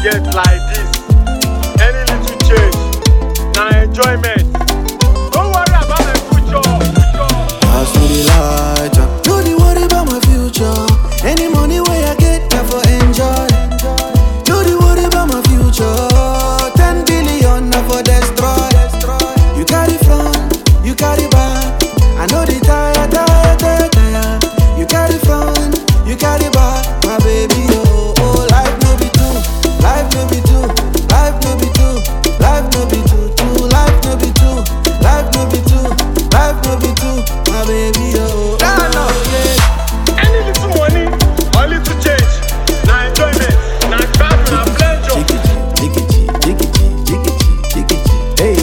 get like this. Any little change, na enjoyment. Don't worry about my future. future. Pass me the light, uh. no dey worry about my future. Any money wey I get, na for enjoy. No dey worry about my future. Ten billion na for destroy. You carry front, you carry back. I know the tire, tire, tire, tire. You carry front, you carry back, my baby. Oh, oh, life no be two, life no be two, life no be two, life no be two, two, life no be two, life no be two, life no be two, my baby. Oh, Nah, no. yeah. Any little money or little change, na enjoyment. Na gbadun, na pleasure. Hey.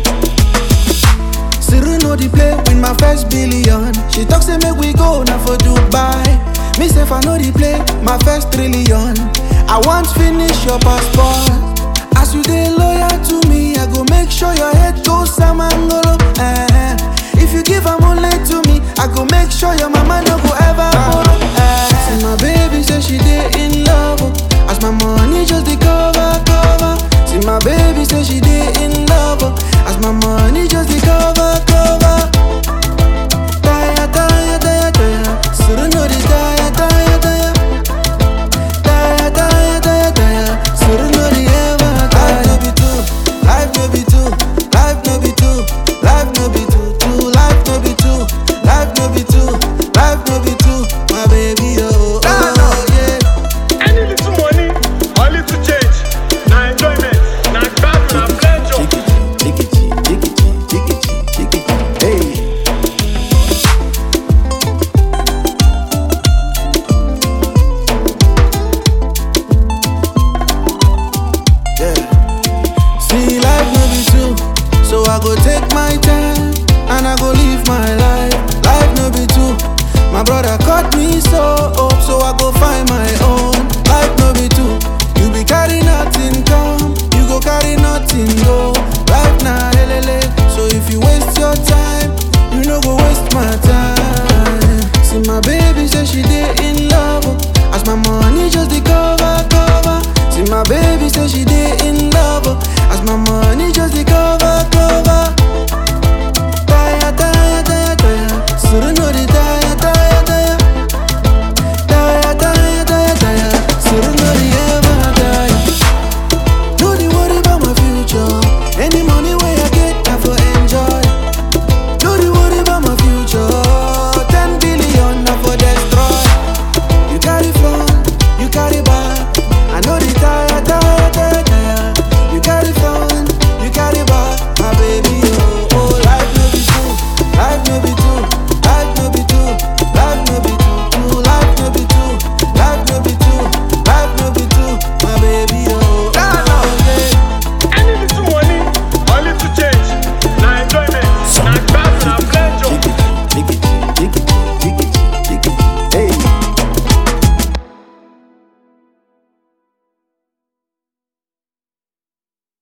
Siru know the play win my first billion. She talk say make we go now for Dubai. Me say if I know the play, my first trillion. I want finish your passport. As you dey loyal to me, I go make sure your head goes samangolo. Eh. If you give am only to me, I go make sure your mama no go ever borrow. Eh. See my baby say she dey in love. oh. As my money just dey cover, cover. See my baby say she dey in love. oh. As my money just dey cover, cover. Tire, tire, tire, tire. Suru no dey tire, tire, tire. Tire, tire, tire, tire. Suru no dey ever tire. Life no be two, life no be two, life no be two, life no be two, two. Life no be two, life no be two, life no be two. My baby, oh, Nah, no. oh yeah. Any little money or little change, na enjoyment. Na gbadun, na pleasure. Hey. Yeah. See, life no be two, so I go take my time and I go live my life. Life no be two. My brother cut me so up, so I go find